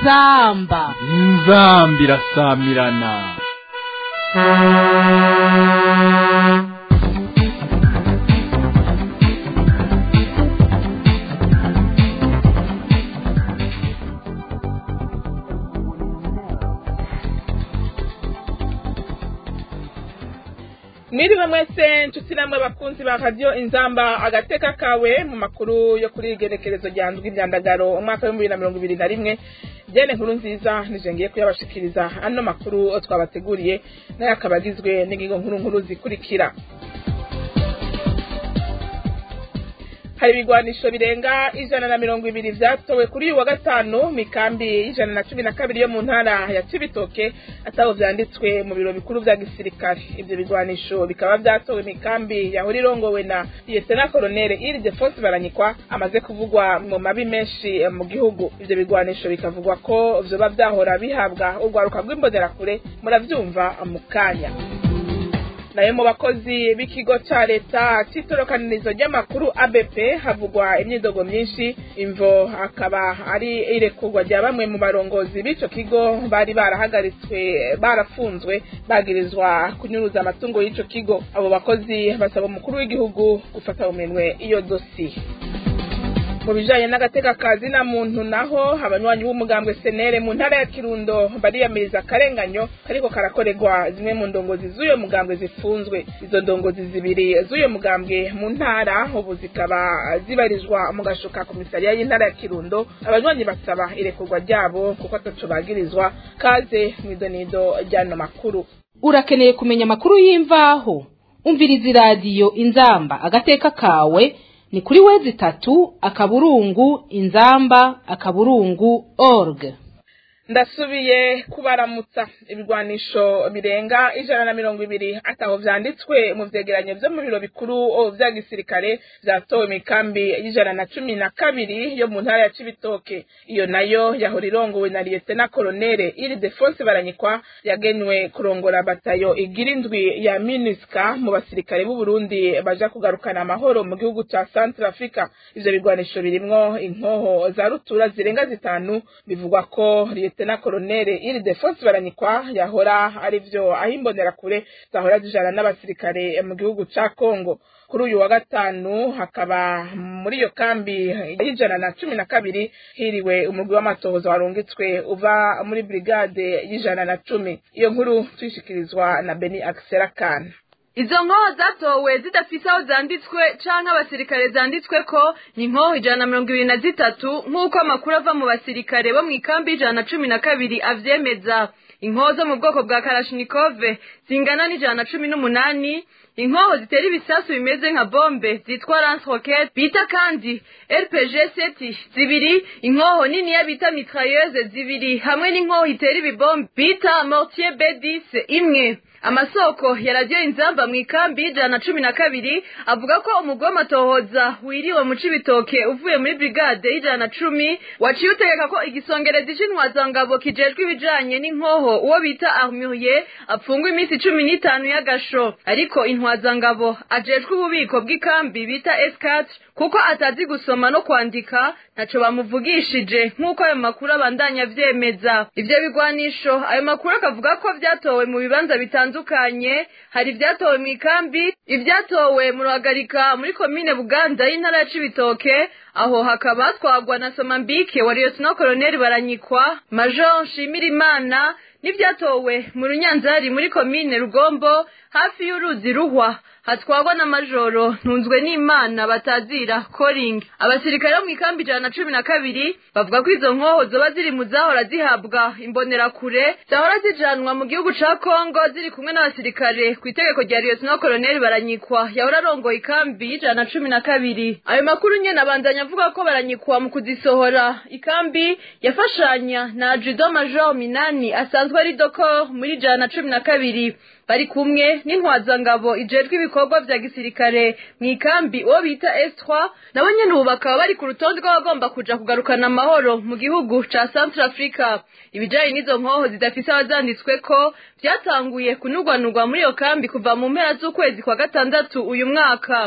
inzamba inzamba irasamirana mwiriwe mwese nshuti namwe bakunzi ba radiyo inzamba agateka kawe mu makuru yo kuri igerekerezo rya ndwi ibyandagaro umwaka w'ibihumbi bibiri na mirongo ibiri na rimwe byene nkuru nziza nije ngiye kuyabashikiriza ano makuru twabateguriye nayo akaba agizwe n'ingingo nkuru nkuru zikurikira hari ibigwanisho birenga ijana na mirongo ibiri vyatowe kuri uyu wa gatanu mikambi y'ijana na cumi na kabiri yo mu ntara ya cibitoke ataho vyanditswe mu biro bikuru vya gisirikare ivyo bigwanisho bikaba vyatowe mikambi yahora irongowe na liyetena koloneli iridefonse baranyikwa amaze kuvugwa mu mabi menshi mu gihugu ivyo bigwanisho bikavugwa ko vyoba vyahora bihabwa urwaruka rw'imbonerakure muravyumva mu kanya nayo mu bakozi b'ikigo ca leta c'itorokanirizo ry'amakuru ABP havugwa imyidogo myinshi imvo akaba ari irekurwa rya bamwe mu barongozi b'ico kigo bari barahagaritswe barafunzwe bagirizwa kunyuruza amatungo y'ico kigo abo bakozi basaba umukuru w'igihugu gufata uminwe iyo dosiye mu bijanye n'agateka kazi na muntu naho abanywanyi b'umugambwe senere mu ntara ya kirundo bariyamiriza akarenganyo kariko karakorerwa zimwe mu ndongozi z'uyo mugambwe zifunzwe izo ndongozi zibiri z'uyo mugambwe mu ntara ubu zikaba zibarizwa mu gashuka komisariya y'intara ya kirundo abanywanyi basaba irekurwa ryabo kuko ataco bagirizwa kaze mw'idonido ry'ano makuru urakeneye kumenya amakuru y'imvaho umviriza iradiyo inzamba agateka kawe ni kuri wezi itatu akaburungu inzamba akaburungu org ndasubiye kubaramutsa ibigwanisho birenga ijana na mirongo ibiri ataho vyanditswe mu vyegeranyo vyo mu biro bikuru vya gisirikare vyatowe mikambi y'ijana na cumi na kabiri yo mu ntara ya cibitoke iyo nayo yahora irongowe na liyetena kolonele iri defonse baranyikwa yagenywe kurongora batayo igira indwi ya minuska mu basirikare b'u Burundi baja kugarukana amahoro mu gihugu ca Central Africa ivyo bigwanisho birimwo inkoho za rutura zirenga zitanu bivugwa ko liyetena koloneli iri defonse baranyikwa yahora ari vyo aho imbonerakure zahora zijana n'abasirikare mu gihugu ca kongo kuri uyu wa gatanu hakaba muri iyo kambi y'ijana na cumi na kabiri hiriwe umugwi w'amatohoza warungitswe uva muri brigade y'ijana na cumi iyo nkuru tuyishikirizwa na beni akisera kana izo nkoho zatowe zidafise aho zanditswe canke abasirikare zanditswe ko ni nkoho ijana na mirongo ibiri na zitatu nk'uko amakuru ava mu basirikare bo mw'ikambi ijana na cumi na kabiri avyemeza inkoho zo mu bwoko bwa karashinikove zingana n'ijana na cumi n'umunani inkoho zitera ibisasu bimeze nka bombe zitwa lance rocket bita kandi rpg seti zibiri inkoho niniya bita mitrailleuse zibiri hamwe n'inkoho itera ibibombe bita mortier b10 imwe amasoko ya radiyo inzamba mu ikambi y'ijana na cumi na kabiri avuga ko umugwi w'amatohoza wiriwe mu cibitoke uvuye muri brigade y'ijana na cumi waciye utegeka ko igisongerezi c'intwazangabo kijejwe ibijanye n'inkoho uwo bita armurier apfungwa iminsi cumi n'itanu y'agasho ariko intwazangabo ajejwe ububiko bw'ikambi bita s4 kuko atazi gusoma no kwandika ntaco bamuvugishije nk'uko ayo makuru abandanya avyemeza ivyo bigwanisho ayo makuru akavuga ko vyatowe mu bibanza bitandukanye hari ivyatowe mu ikambi ivyatowe mu ruhagarika muri komine buganda y'intara ya cibitoke aho hakaba hatwagwa na somambike wa liyotino koloneli baranyikwa major nshimirimana n'ivyatowe mu runyanzari muri komine rugombo hafi y'uruzi ruhwa hatwagwa na majoro ntunzwe n'imana batazira koring abasirikare bo mu ikambi ijana na cumi na kabiri bavuga ko izo nkoho zoba ziri mu zahora zihabwa imbonerakure zahora zijanwa mu gihugu ca kongo ziri kumwe n'abasirikare ku itegeko rya liyotino koloneli baranyikwa yahora arongoye ikambi y'ijana na cumi na kabiri ayo makuru nyene abandanya avuga ko baranyikwa mu kuzisohora ikambi yafashanya na judo major minani asanzwe ari dokor muri ijana na cumi na kabiri bari kumwe n'intwazangabo ijejwe ibikorwa vya gisirikare mu ikambi uwo bita S3 nabo nyene ubu bakaba bari ku rutonde rw'abagomba kuja kugarukana amahoro mu gihugu ca Central Africa ibijanye n'izo nkoho zidafise abazanditsweko vyatanguye kunugwanugwa muri iyo kambi kuva mu mpera z'ukwezi kwa gatandatu uyu mwaka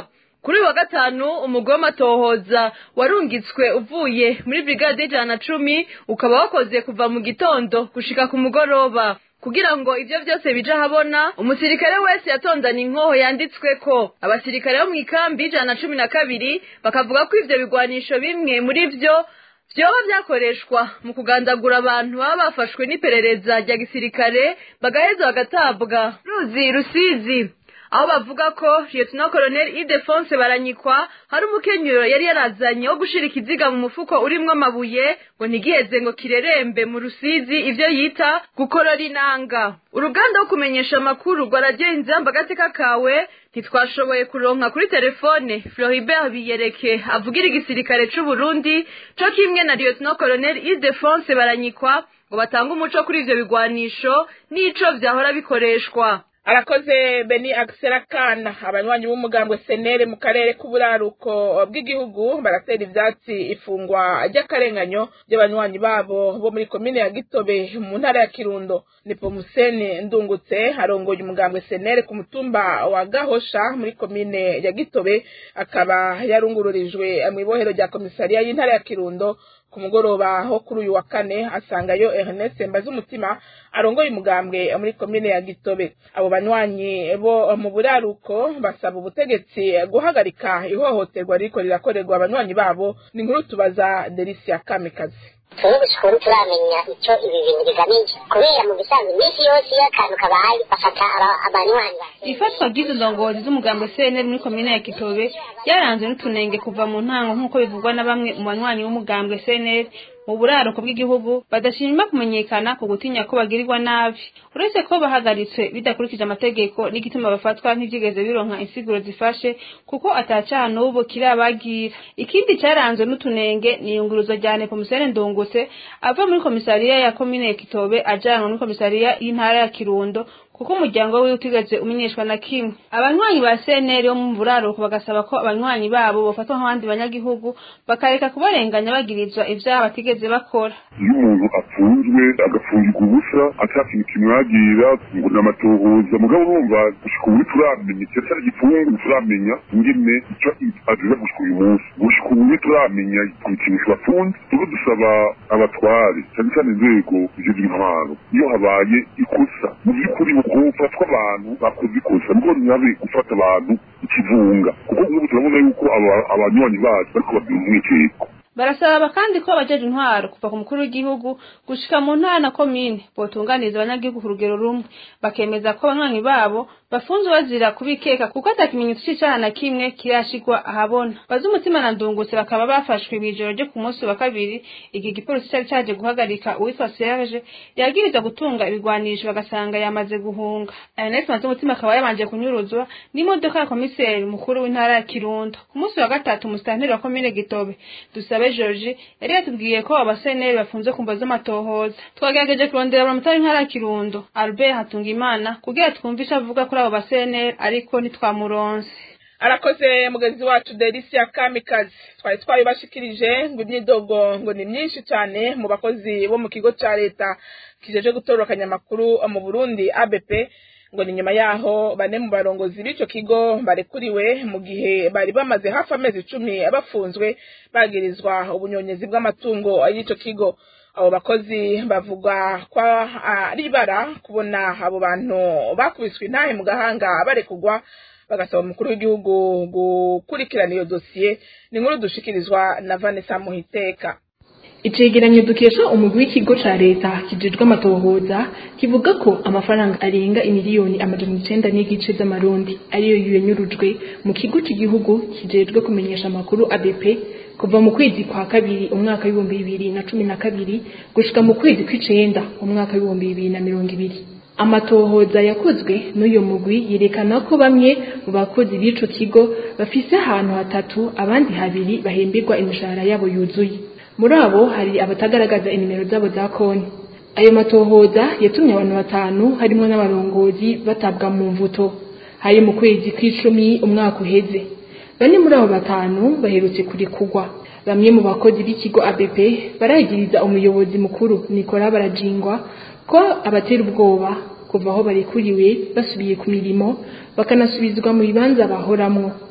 kuri wa gatanu umugwi w'amatohoza warungitswe uvuye muri brigade y'ijana na cumi ukaba wakoze kuva mu gitondo gushika ku mugoroba kugira ngo ivyo vyose bije ahabona umusirikare wese yatondana inkoho yanditswe ko abasirikare bo mu ikambi y'ijana na cumi na kabiri bakavuga ko ivyo bigwanisho bimwe muri vyo vyoba vyakoreshwa mu kugandagura abantu baba bafashwe n'iperereza rya gisirikare bagaheza bagatabwa ruzi rusizi aho bavuga ko lieutenant colonel idefonse baranyikwa hari umukenyero yari yarazanye wo gushira ikiziga mu mufuko urimwo amabuye ngo ntigiheze ngo kirerembe mu rusizi ivyo yita gukorora inanga uruganda rwo kumenyesha amakuru rwa radiyo inzamba agateka kawe ntitwashoboye kuronka kuri telefone floribert biyereke avugira igisirikare c'uburundi co kimwe na lieutenant colonel idefonse baranyikwa ngo batange umuco kuri ivyo bigwanisho n'ico vyahora bikoreshwa arakoze beni akiserakana abanywanyi b'umugambwe senere mu karere k'uburaruko bw'igihugu baratera ivyatsi ifungwa ry'akarenganyo ry'abanywanyi babo bo muri komine ya gitobe mu ntara ya kirundo ni pomusene ndungutse arongoye umugambwe senere ku mutumba wa gahosha muri komine ya gitobe akaba yarungururijwe mu ibohero rya komisariya y'intara ya kirundo ku mugoroba ho kuri uyu wa kane asangayo Ernest Mbazumutima arongoye umugambwe muri komine ya Gitobe abo banywanyi bo mu buraruko basaba ubutegetsi guhagarika ihohoterwa riko rirakorerwa abanywanyi babo ni nkuru tubaza Delicia Kamikazi twebwe gushika ubu turamenya icyo ibi bintu bigamije kubera mu bisanzwe iminsi yose iyo akantu kabaye bafata abanywanyi ifatwa ry'izo ndongozi z'umugambi cnr muri komine ya kitobe ryaranzwe n'utunenge kuva mu ntango nk'uko bivugwa na bamwe mu banywanyi b'umugambwe cnr mu buraruko bw'igihugu badashima kumenyekana ku gutinya ko bagirirwa nabi uretse ko bahagaritswe bidakurikije amategeko n'igituma bafatwa ntibyigeze bironka insiguro zifashe kuko atacaha n'ubu kirabagira ikindi cyaranzwe n'utunenge ni iyunguruzwa rya nepomusene ndungutse ava muri komisariya ya komine ya kitobe ajanwa muri komisariya y'intara ya kirundo kuko umuryango wiwe utigeze umenyeshwa na kimwe abanywanyi ba CNL bo mu buraruko bagasaba ko abanywanyi babo bofatwa nk'abandi banyagihugu bakareka kubarenganya bagirizwa ivyaha batigeze bakora iyo umuntu apfunzwe agafungirwa ubusa atakintu kimwagira ngo ni amatohoza mugabo urumva gushika ubu turamenya cyari gifungu turamenya ingene icyo aziza gushika uyu munsi gushika ubu turamenya ikintu bafunze tuba dusaba abatware cyane cyane inzego zizwi intwaro iyo habaye ikosa mu by'ukuri gufatwa abantu bakoze ikosa nubwo ntibabe gufata abantu ikivunga kuko nk'ubu turabona yuko abanywanyi bacu bariko babwira umwikeko barasaba kandi ko abajeje intwaro kuva ku mukuru w'igihugu gushika mu ntara na komine botunganiriza abanyagihugu ku rugero rumwe bakemeza ko abanywanyi babo bafunzwe bazira kubikeka kuko ata kimenyetso c'icaha na kimwe kirashigwa ahabona bazi umutima na ndungutse bakaba bafashwe mw'ijoro ryo ku munsi wa kabiri igihe igipolisi cari caje guhagarika uwitwa serge yagiriza gutunga ibigwanisho bagasanga yamaze guhunga ernest maze umutima akaba yabanje kunyuruzwa n'imodoka ya komiseri mukuru w'intara ya kirundo ku munsi wa gatatu umusitanteri wa komine gitobe dusabe George yari yatubwiye ko abaseneri bafunze ku mbo z'amatohoza twagerageje kurondera abamotari ntara ya Kirundo Albert Hatungimana kugira twumve icyo avuga kuri abo baseneri ariko ntitwamuronse arakoze mugenzi wacu Delicia Kamikazi twari twabibashikirije ngo imyidogo ngo ni myinshi cyane mu bakozi bo mu kigo cya leta kijeje gutororokanya amakuru mu Burundi ABP ngo ni nyuma yaho bane mu barongozi b'ico kigo barekuriwe mu gihe bari bamaze hafi amezi icumi bafunzwe bagirizwa ubunyonyezi bw'amatungo y'ico kigo abo bakozi bavuga ko ari ibara kubona abo bantu bakubiswe intahe mu gahanga barekugwa bagasaba umukuru w'igihugu gukurikirana iyo dosiye ni nkuru dushikirizwa na Vanessa Muhiteka icegeranyo dukesha umugwi w'ikigo ca leta kijejwe amatohoza kivuga ko amafaranga arenga imiliyoni amajana icenda n'igice z'amarundi ariyo yanyurujwe mu kigo c'igihugu kijejwe kumenyesha amakuru ABP kuva mu kwezi kwa kabiri umwaka w'ibihumbi bibiri na cumi na kabiri gushika mu kwezi kw'icenda umwaka w'ibihumbi bibiri na mirongo ibiri amatohoza yakozwe n'uyu mugwi yerekana ko bamwe mu bakozi b'ico kigo bafise ahantu hatatu abandi habiri bahemberwa imishahara yabo yuzuye muri abo hari abatagaragaza inimero zabo za konti ayo matohoza yatumye abantu batanu harimo n'abarongozi batabwa mu mvuto hari mu kwezi kw'icumi umwaka uheze bane muri abo batanu baherutse kurekurwa bamwe mu bakozi b'ikigo ABP barayigiriza umuyobozi mukuru Nicola Barajingwa ko abatera ubwoba kuva aho barekuriwe basubiye ku mirimo bakanasubizwa mu bibanza bahoramwo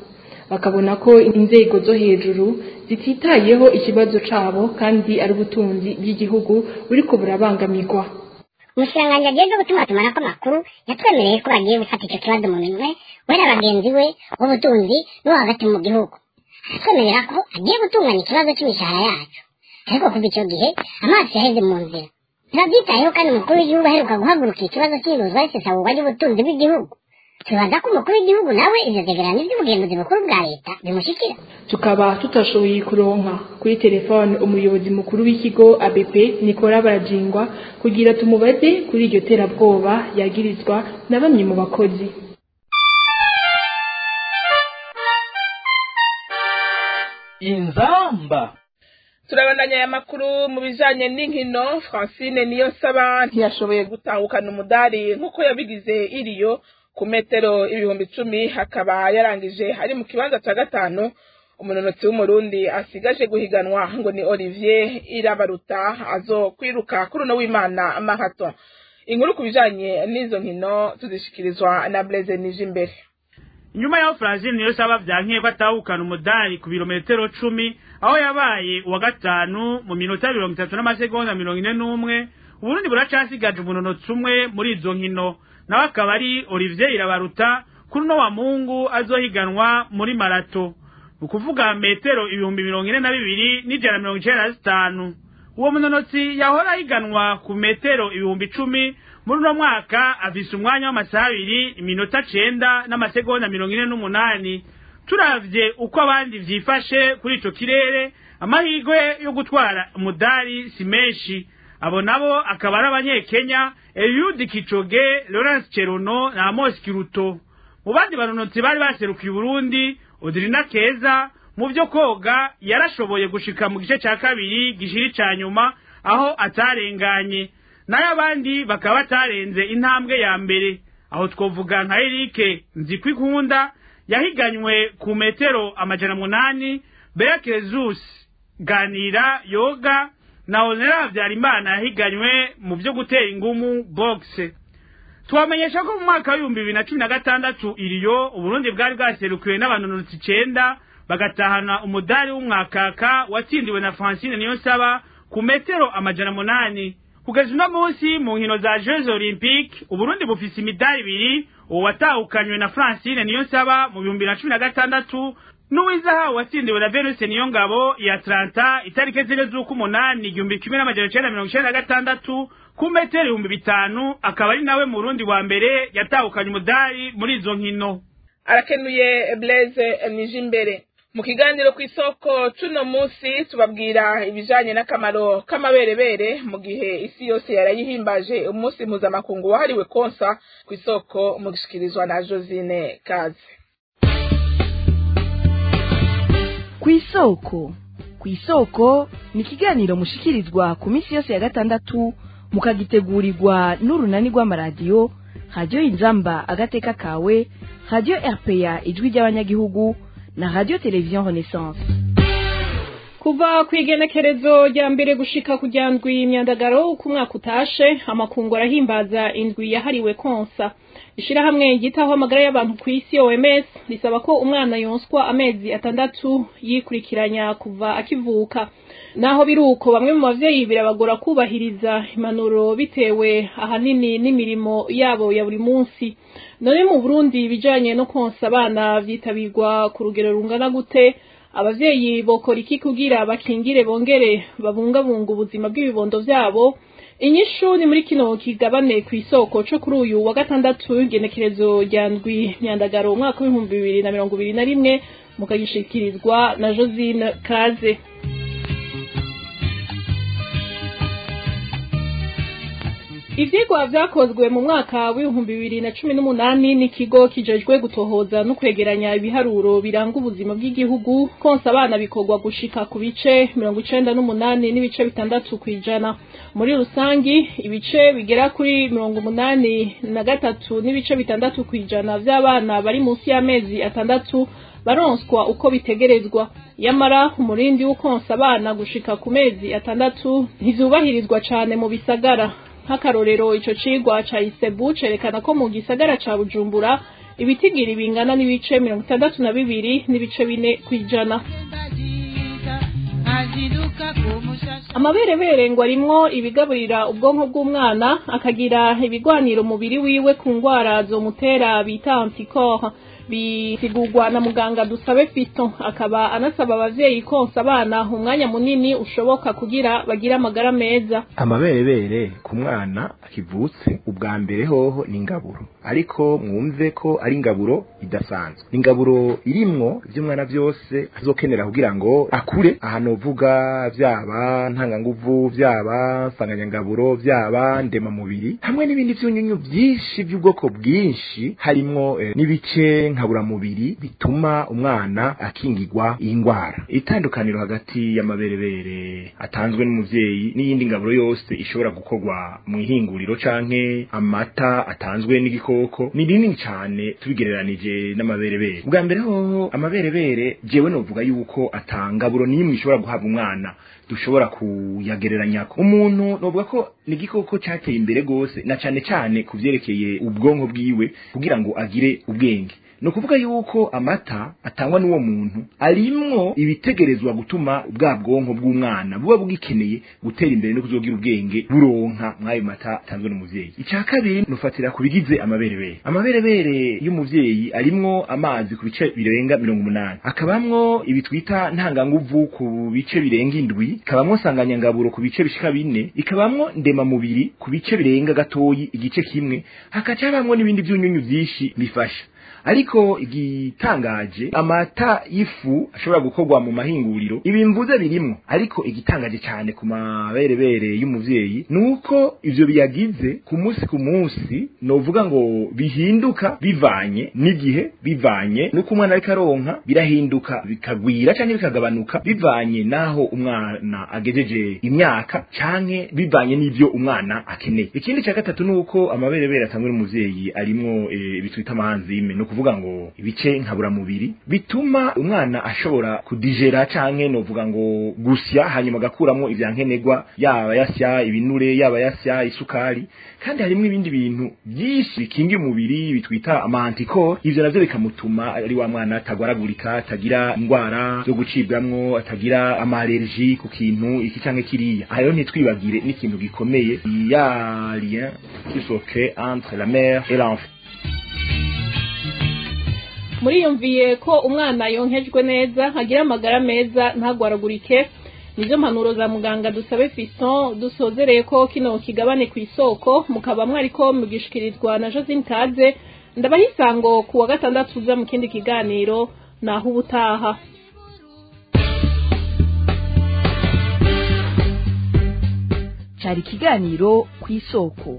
bakabona ko inzego zo hejuru zititayeho ikibazo cabo kandi ari ubutunzi bw'igihugu buriko burabangamirwa umushikiranganji agiye gutuma tumanako amakuru yatwemereye ko bagiye gufata ico kibazo mu minwe we na bagenzi we b'ubutunzi no hagati mu gihugu aratwemerera ko agiye gutunganya ikibazo c'imishahara yacu ariko kuva ico gihe amaso yaheze mu nzira ntibavyitayeho kandi umukuru w'igihugu aheruka guhagurukira ikibazo c'ibuzwa risesagurwa ry'ubutunzi bw'igihugu tubaza ko umukuru w'igihugu nawe ivyo vyegeranyo vy'ubugenzuzi bukuru bwa leta bimushikira tukaba tutashoboye kuronka kuri telefone umuyobozi mukuru w'ikigo ABP Nicola Barajingwa kugira tumubaze kuri iryo terabwoba yagirizwa na bamwe mu bakozi inzamba turabandanya aya makuru mu bijanye n'inkino francine niyo saba ntiyashoboye gutahukana umudari nk'uko yabigize iriyo ku metero ibihumbi icumi hakaba yarangije ari mu kibanza cya gatanu umunonotsi w'umurundi asigaje guhiganwa ngo ni olivier irabaruta azo kwiruka kuri uno w'imana marathon inkuru ku bijanye n'izo nkino tuzishikirizwa na blaise nije imbere nyuma yaho Francine niyo saba vyankiye ko atahukana umudari ku birometero cumi aho yabaye uwa gatanu mu minota mirongo itatu n'amasegonda mirongo ine n'umwe uburundi buracasigaje umunonotsi umwe muri izo nkino nawe akaba ari olivier irabaruta kuri uno wa mungu azohiganwa muri marato ni ukuvuga metero ibihumbi mirongo ine na bibiri n'ijana mirongo icenda na zitanu uwo munonotsi yahora ahiganwa ku metero ibihumbi icumi muri uno mwaka afise umwanya w'amasaha abiri iminota cenda n'amasegonda mirongo ine n'umunani turavye uko abandi vyifashe kuri ico kirere amahirwe yo gutwara umudari si menshi abo nabo akaba ari abanyekenya eliud kicoge lawrence cherono na amos kiruto mu bandi banonotsi bari baserukiye uburundi odrina keza mu vyo koga yarashoboye gushika mu gice ca kabiri gishiri ca nyuma aho atarenganye nayo abandi bakaba batarenze intambwe ya mbere aho twovuga nka erike nzikwikunda yahiganywe ku metero amajana munani berekezus ganira yoga na onera habyarimana yahiganywe mu vyo gutera ingumu boxe twamenyesha ko mu mwaka w'ibihumbi bibiri na cumi na gatandatu iriyo uburundi bwari bwaserukiwe n'abanonotsi icenda bagatahana umudari w'umwakaka watsindiwe na francine niyonsaba ku metero amajana munani kugeza uno munsi mu nkino za jeux olympique uburundi bufise imidari ibiri uwo watahukanywe na francine niyonsaba mu bihumbi na cumi na gatandatu n'uwizahawe watsindiwe na venuse niyongabo ya atlanta itariki zine z'ukumunani igihumbi kimwe n'amajana icenda mirongo icenda na gatandatu ku metero ibihumbi bitanu akaba ari nawe mu rundi wa mbere yatahukanye umudari muri izo nkino arakenuye blaise nije imbere mu kiganiro ku isoko cuno munsi tubabwira ibijanye n'akamaro k'amaberebere mu gihe isi yose yarayihimbaje umunsi mpuzamakungu wahariwe konsa ku isoko mu gishikirizwa na josine kaze ku isoko ku isoko ni ikiganiro mushikirizwa ku minsi yose ya gatandatu mukagitegurirwa n'urunani rw'amaradiyo radiyo inzamba agateka kawe radiyo rpa ijwi ry'abanyagihugu na radio television renaissance kuva ku igenekerezo rya mbere gushika ku rya ndwi imyandagaro uko umwaka utashe amakungu arahimbaza indwi yahariwe konsa ishirahamwe ryitaho amagara y'abantu ku isi OMS risaba ko umwana yonswa amezi atandatu yikurikiranya kuva akivuka naho biruko bamwe mu bavyeyi birabagora kubahiriza impanuro bitewe ahanini n'imirimo yabo ya buri munsi none mu Burundi ibijanye no konsa abana vyitabirwa ku rugero rungana gute abavyeyi bokora iki kugira bakingire bongere babungabunga ubuzima bw'ibibondo vyabo inyishu ni muri kino kigabane ku isoko co kuri uyu wa gatandatu igenekerezo rya ndwi myandagaro umwaka w'ibihumbi bibiri na mirongo ibiri na rimwe mukagishikirizwa na josine kaze ivyigwa vyakozwe mu mwaka w'ibihumbi bibiri na cumi n'umunani n'ikigo kijejwe gutohoza no kwegeranya ibiharuro biranga ubuzima bw'igihugu konsa abana bikorwa gushika ku bice mirongo icenda n'umunani n'ibice bitandatu kw'ijana muri rusangi ibice bigera kuri mirongo umunani na gatatu n'ibice bitandatu kw'ijana vy'abana bari munsi y'amezi atandatu baronswa uko bitegerezwa yamara umurindi w'ukonsa abana gushika ku mezi atandatu ntivyubahirizwa cane mu bisagara nk'akarorero ico cigwa ca isebu cerekana ko mu gisagara ca bujumbura ibitigiri bingana n'ibice mirongo itandatu na bibiri n'ibice bine ku ijana amaberebere ngo arimwo ibigaburira ubwonko bw'umwana akagira ibigwanira umubiri wiwe ku ndwara zomutera bita antikoro bisigurwa na muganga dusabe fito akaba anasaba abavyeyi konsa abana umwanya munini ushoboka kugira bagire amagara meza amaberebere ku mwana akivutse ubwa mbere hoho ni ingaburo ariko mwumve ko ari ingaburo idasanzwe ni ingaburo irimwo ivy'umwana vyose azokenera kugira ngo akure ahantu uvuga vyaba ntanganguvu vyaba nsanganyangaburo vyaba ndemamubiri hamwe n'ibindi vyunyunyu vyinshi vy'ubwoko bwinshi harimwo eh, n'ibice nkaburamubiri bituma umwana akingirwa iyi ndwara itandukaniro hagati y'amaberebere atanzwe n'umuvyeyi n'iyindi ngaburo yose ishobora gukorwa mu ihinguriro canke amata atanzwe n'igikoko ni rinini cane tubigereranije n'amaberebere bwa mbere hoho amaberebere jewe novuga yuko atangaburo n'imwe ishobora guhabwa umwana dushobora kuyagereranyako umuntu novuga ko ni igikoko cateye imbere gose na cane cane ku vyerekeye ubwonko bwiwe kugira ngo agire ubwenge ni ukuvuga yuko amata atangwa n'uwo muntu arimwo ibitegerezwa gutuma bwa bwonko bw'umwana buba bugikeneye gutera imbere no kuzogira ubwenge buronka mw'ayo mata atanzwe n'umuvyeyi icya kabiri nufatira ku bigize amaberebere amaberebere y'umuvyeyi arimwo amazi ku bice birenga mirongo umunani akabamwo ibi twita ntanganguvu ku bice birenga indwi ikabamwo nsanganyangaburo ku bice bishika bine ikabamwo ndemamubiri ku bice birenga gatoyi igice kimwe hakaca habamwo n'ibindi vyunyunyu vyinshi bifasha ariko igitangaje amata y'ifu ashobora gukorwa mu mahinguriro ibi mvuze birimwo ariko igitangaje cyane ku maberebere y'umuvyeyi nuko ivyo biyagize ku munsi ku munsi novuga ngo bihinduka bivanye n'igihe bivanye nuko umwana ariko aronka birahinduka bikagwira canke bikagabanuka bivanye naho umwana agejeje imyaka canke bivanye n'ivyo umwana akeneye ikindi cya gatatu nuko amaberebere atangwe n'umuvyeyi arimwo e, bitwita amahanzime no kuvuga ngo ibice nkaburamubiri bituma umwana ashobora kudijera canke novuga ngo gusya hanyuma agakuramo ivyankenerwa yaba yasya ibinure yaba yasya isukari kandi harimo ibindi bintu byinshi bikingira umubiri bitwita amantikoro ivyo navyo bikamutuma ari wa mwana atagwaragurika atagira indwara zo gucibwamwo atagira amalerji ku kintu iki canke kiriya ayo ntitwibagire n'ikintu gikomeye ya lien qui se crée entre la mère et l'enfant muriyumviye ko umwana yonkejwe neza agira amagara meza ntagwaragurike nizo mpanuro za muganga dusabe fiston dusozereye ko kino kigabane ku isoko mukaba mwariko mugishikirizwa na josine taze ndabaha isango ku wa gatandatu uza mu kindi kiganiro naho ubutaha cyari ikiganiro ku isoko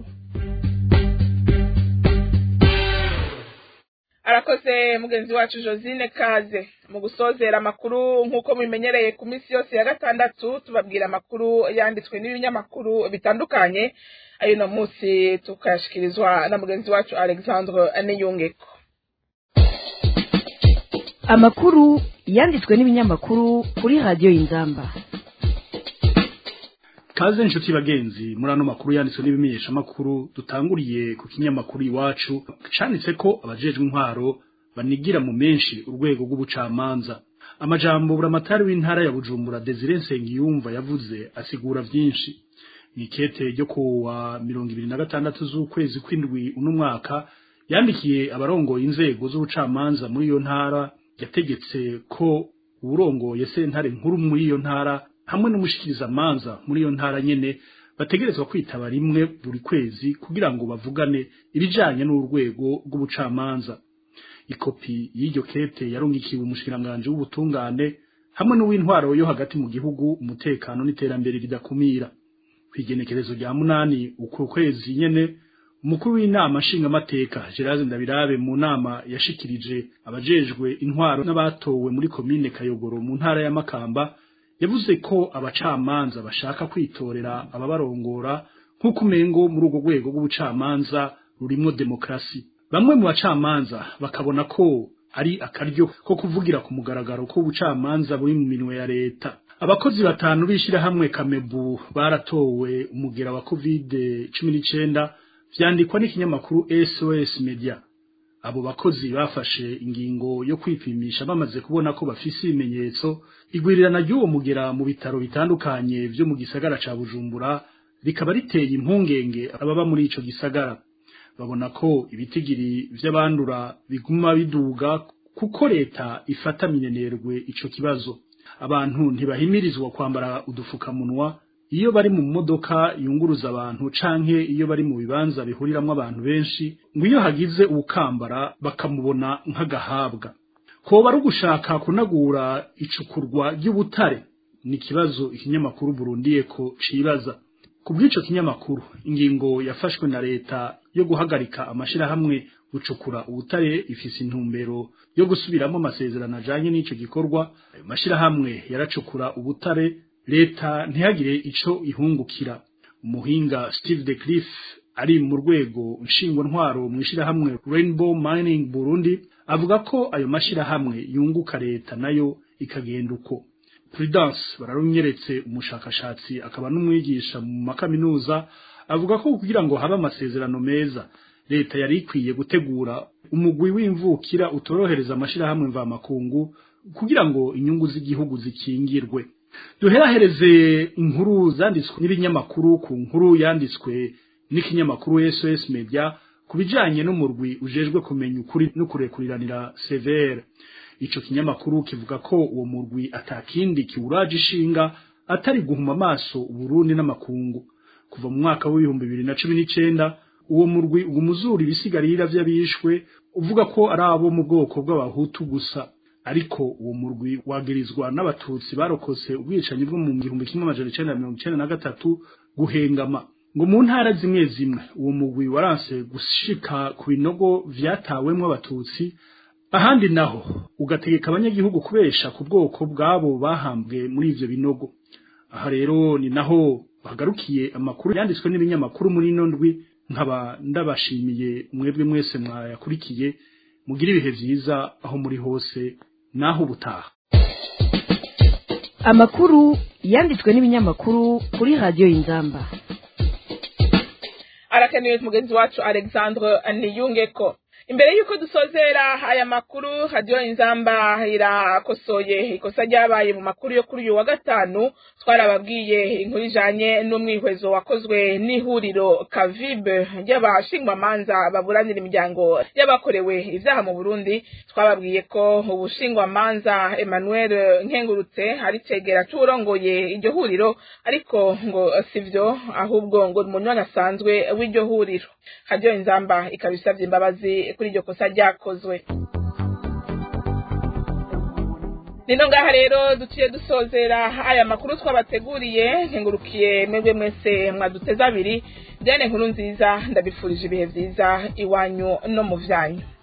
arakoze mugenzi wacu josine kaze mu gusozera amakuru nk'uko mubimenyereye ku minsi yose ya gatandatu tubabwira amakuru yanditswe n'ibinyamakuru bitandukanye ayo no munsi tukayashikirizwa na mugenzi wacu alexandre aneyungeko amakuru yanditswe n'ibinyamakuru kuri radiyo y'inzamba kaze inshuti bagenzi muri ano makuru yanditswe n'ibimenyesha makuru dutanguriye ku kinyamakuru iwacu canditse ko abajejwe intwaro banigira mu menshi urwego rw'ubucamanza amajambo buramatari w'intara ya Bujumbura Desire Nsengiyumva yavuze asigura vyinshi nikete ryo ku wa mirongo ibiri na gatandatu z'ukwezi kw'indwi uno mwaka yandikiye abarongoye inzego z'ubucamanza muri iyo ntara yategetse ko uburongoye sentare nkuru muri iyo ntara hamwe n'umushikirizamanza muri iyo ntara nyene bategerezwa kwitaba rimwe buri kwezi kugira ngo bavugane ibijanye n'urwego rw'ubucamanza ikopi y'iryo kete yarungikiwe umushikiranganje w'ubutungane hamwe n'uw'intwaro yo hagati mu gihugu umutekano n'iterambere ridakumira kwigenekerezo rya munani uko kwezi nyene umukuru w'inama nshingamateka Gerard Ndabirabe mu nama yashikirije abajejwe intwaro n'abatowe muri komine Kayogoro mu ntara ya Makamba yavuze ko abacamanza bashaka kwitorera ababarongora nk'uko umengo muri urwo rwego rw'ubucamanza rurimwo demokrasi bamwe mu bacamanza bakabona ko ari akaryo ko kuvugira ku mugaragaro ko ubucamanza buri mu minwe ya leta abakozi batanu b'ishirahamwe kamebu baratowe umugera wa covid cumi n'icenda vyandikwa n'ikinyamakuru SOS Media abo bakozi bafashe ingingo yo kwipimisha bamaze kubona ko bafise ibimenyetso igwirirana ry'uwo mugera mu bitaro bitandukanye vyo mu gisagara ca Bujumbura rikaba riteye impungenge ababa muri ico gisagara babona ko ibitigiri vy'abandura biguma biduga kuko leta ifata minenerwe ico kibazo abantu ntibahimirizwa kwambara udufukamunwa iyo bari mu modoka yunguruza abantu canke iyo bari mu bibanza bihuriramwo abantu benshi ngo iyo hagize uwukambara bakamubona nk'agahabwa koba ari ugushaka kunagura icukurwa ry'ubutare ni ikibazo ikinyamakuru burundiye ko cibaza ku bw'ico kinyamakuru ingingo yafashwe na leta yo guhagarika amashirahamwe gucukura ubutare ifise intumbero yo gusubiramo amasezerano ajanye n'ico gikorwa ayo mashirahamwe yaracukura ubutare leta ntihagire ico ihungukira umuhinga Steve de Cliff ari mu rwego nshingwantwaro mu ishirahamwe Rainbow Mining Burundi avuga ko ayo mashirahamwe yunguka leta nayo ikagenda uko Prudence bararunyeretse umushakashatsi akaba n'umwigisha mu makaminuza avuga ko kugira ngo habe amasezerano meza leta yari ikwiye gutegura umugwi w'imvukira utorohereza amashirahamwe mvamakungu kugira ngo inyungu z'igihugu zikingirwe duherahereze inkuru zanditswe n'ibinyamakuru ku nkuru yanditswe n'ikinyamakuru SOS Media ku bijanye n'umurwi ujejwe kumenya ukuri no kurekuriranira severe ico kinyamakuru kivuga ko uwo murwi atakindi kiwuraje ishinga atari guhuma amaso Burundi n'amakungu kuva mu mwaka w'ibihumbi bibiri na cumi n'icenda uwo murwi ugumuzura ibisigarira vy'abishwe uvuga ko ari abo mu bwoko bw'abahutu gusa ariko uwo murwi wagirizwa n'abatutsi barokose ubwicanyi bwo mu gihumbi kimwe amajana icenda na mirongo icenda na gatatu guhengama ngo mu ntara zimwe zimwe uwo mugwi waranse gushika ku binogo vyatawemwo abatutsi ahandi naho ugategeka abanyagihugu kubesha ku bwoko bwabo bahambwe muri ivyo binogo aha rero ni naho bagarukiye amakuru yanditswe n'ibinyamakuru muri ino ndwi nkaba ndabashimiye mwebwe mwese mwayakurikiye mugire ibihe vyiza aho muri hose naho ubutaha amakuru yanditswe n'ibinyamakuru kuri radiyo y'inzamba arakenewe mugenzi wacu alexandre niyungeko imbere y'uko dusozera aya makuru radiyo inzamba irakosoye ikosa ryabaye mu makuru yo kuri uyu wa gatanu twarababwiye inkuru ijanye n'umwihwezo wakozwe n'ihuriro kavibe ry'abashingwamanza baburanira imiryango y'abakorewe ivyaha mu burundi twababwiye ko ubushingwamanza emmanuel nkengurutse ari cegera c'uwurongoye iryo huriro ariko ngo sivyo ahubwo ngo ni umunywanyi asanzwe w'iryo huriro radiyo inzamba ikaba isavye imbabazi kuri iryo kosa ryakozwe nino ngaha rero duciye dusozera aya makuru twabateguriye nkengurukiye mwebwe mwese mwaduteze abiri diane nkuru nziza ndabifurije ibihe vyiza iwanyu no mu vyanyu